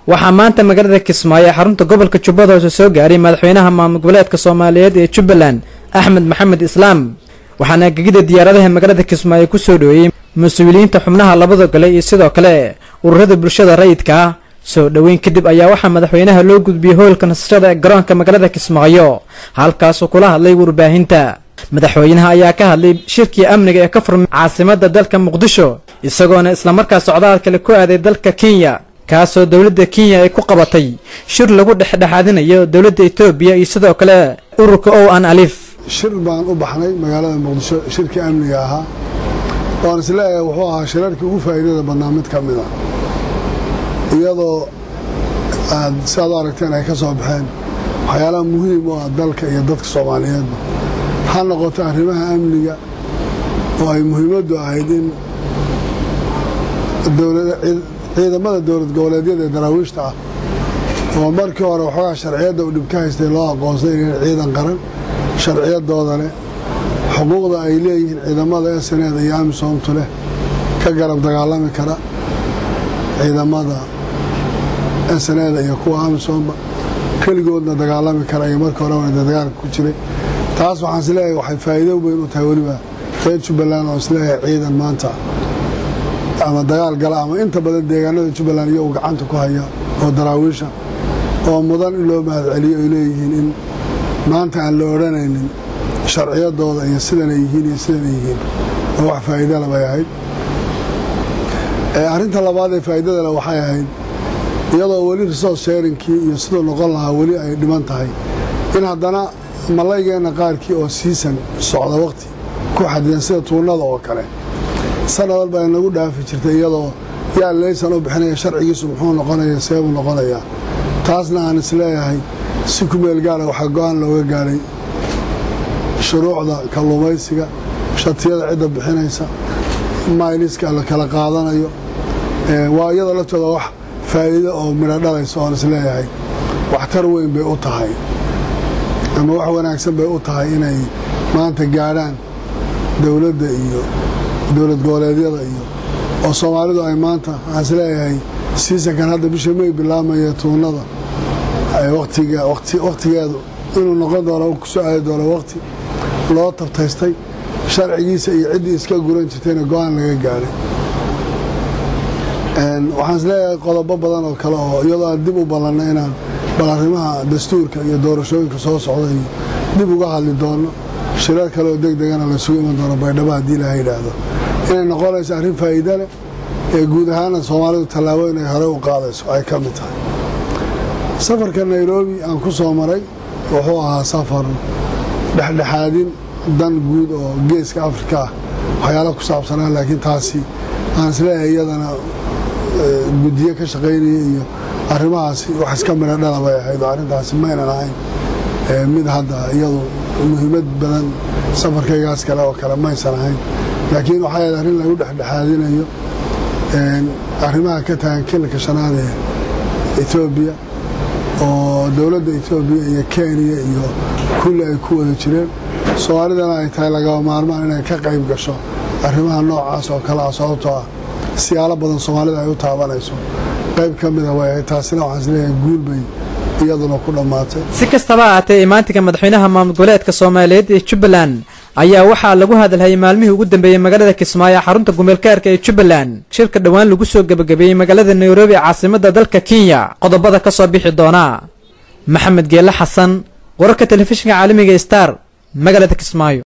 waxaa maanta magaalada kismaayo ee xarunta gobolka jubbada hoose soo gaaray madaxweynaha maamul goboleedka soomaaliyeed ee jubbaland axmed maxamed islaam waxaana gegida diyaaradaha magaalada kismaayo kusoo dhoweeyey mas-uuliyiinta xubnaha labada gole iyo sidoo kale ururada bulshada rayidka ah soo dhoweyn kadib ayaa waxaa madaxweynaha loo gudbiyey hoolka nasashada ee garoonka magaalada kismaayo halkaasuu kula hadlay warbaahinta madaxweynaha ayaa ka hadlay shirkii amniga ee ka furmay caasimada dalka muqdisho isagoona islamarkaa socdaal kale ku aaday dalka kenya kaasoo dowladda kenya ay ku qabatay shir lagu dhexdhexaadinayo dowladda etoobiya iyo sidoo kale ururka o an alif shir baan u baxnay magaalada muqdisho shirkii amniga ahaa waan isleeyahay wuxuu ahaa shirarkii ugu faa'iidada badnaa mid ka mid a iyadoo aad si aad u aragteen ay ka soo baxeen waxyaalaha muhiim u ah dalka iyo dadka soomaaliyeedba ha noqoto arrimaha amniga oo ay muhiimaddu ahayd in ciidamada dowlad goboleedyada ee daraawiishta ah oo markii hore waxoogaa sharciyadda uu dhib ka haystay loo aqoonsay inay ciidan qaran sharciyadooda leh xuquuqda ay leeyihiin ciidamada eseneeda iyo amisoomtu leh ka garab dagaalami kara ciidamada eseneeda iyo kuwa amisoomba keligoodna dagaalami kara iyo markii hore wada dagaalka ku jiray taas waxaan isleeyahay waxay faa'iido weyn u tahay weliba reer jubbaland oo isleeyahay ciidan maanta ama dagaal gala ama inta badan deegaanada jubbaland iyagu gacanta ku haya oo daraawiisha oo mudan in loo mahadceliyo ay leeyihiin in maanta aan la odhanaynin sharciyadooda iyo sidanay yihiin iyo sidanay yihiin oo wax faa'iidala bay ahayd arrinta labaad ee faa'iidadale waxay ahayd iyadoo weli resource sharingkii iyo siduu noqon lahaa weli ay dhiman tahay in haddana malaygeenna qaarkii oo siisan socda waqti ku xadidan sida tuunada oo kale sanad walba ay nagu dhaafi jirtay iyadoo yaa leysan u bixinaya sharcigiisu muxuu noqonaya seebuu noqonayaa taasna aan isleeyahay si ku meel gaara waxaa go-aan looga gaaray shuruucda kalluumaysiga shatiyada cidda bixinaysa mayliska la kala qaadanayo waa iyadoo laftooda wax faa'iido oo midho dhalaysa oon isleeyahay waxtar weyn bay u tahay ama wax wanaagsan bay u tahay inay maanta gaadhaan dowladda iyo dowlad goboleedyada iyo oo soomaalidu ay maanta waxaan isleeyahay siisankan hadda bisha may bilaabmaya tuunada wakhtigeedu inuu noqon doono ku soo aadi doono wakhti loo tabtaystay sharcigiisa iyo ciddii iska guran jirtayna go-aan laga gaadhay waxaan isleeyahay qodobo badan oo kale oo iyadoo aan dib u ballanna inaan bal arrimaha dastuurka iyo doorashooyinka soo socda iyo dib uga hadli doono shirar kale oo deg degana laysugu iman doono baydhabo haddii laha yidhaahdo inay noqonayso arrin faa'iida leh ee guud ahaana soomaalidu tallaabo inay hore u qaadayso ay ka mid tahay safarka nairobi aan ku soo maray wuxuu ahaa safar dhexdhexaadin dan guud oo geeska afrika ah waxyaala ku saabsanaa laakiin taasi aan isleeyahay iyadana guddiyo ka shaqaynaya iyo arrimahaasi wax iska midho dhala bay ahayd oo arrintaasi maynan ahayn mid hadda iyadu muhiimad badan safarkaygaas kale oo kale maysan ahayn laakiin waxay ahayd arrin lagu dhexdhexaadinayo arrimaha ka tagan kilka shanaad ee etoobiya oo dowladda etoobiya iyo kenya iyo kulli ay ku wada jireen soomaalidana ay tahay lagaba maarmaan inay ka qayb gasho arrimaha noocaas oo kale ah sababtoo ah siyaalo badan soomaalida ay u taabanayso qayb ka mida way ahayd taasina waxaan isleeyahay guul bay iyaduna ku dhammaatay si kastaba ahaatee imaantinka madaxweynaha maamul goboleedka soomaaliyeed ee jubbaland ayaa waxaa lagu hadalhayay maalmihii ugu dambeeyey magaalada kismaayo xarunta gumeelkaarka ee jubbaland shirka dhowaan lagu soo gebagabeeyey magaalada nairobi caasimada dalka kenya qodobada ka soo bixi doona maxamed geelle xasan wararka telefishinka caalamiga star magaalada kismaayo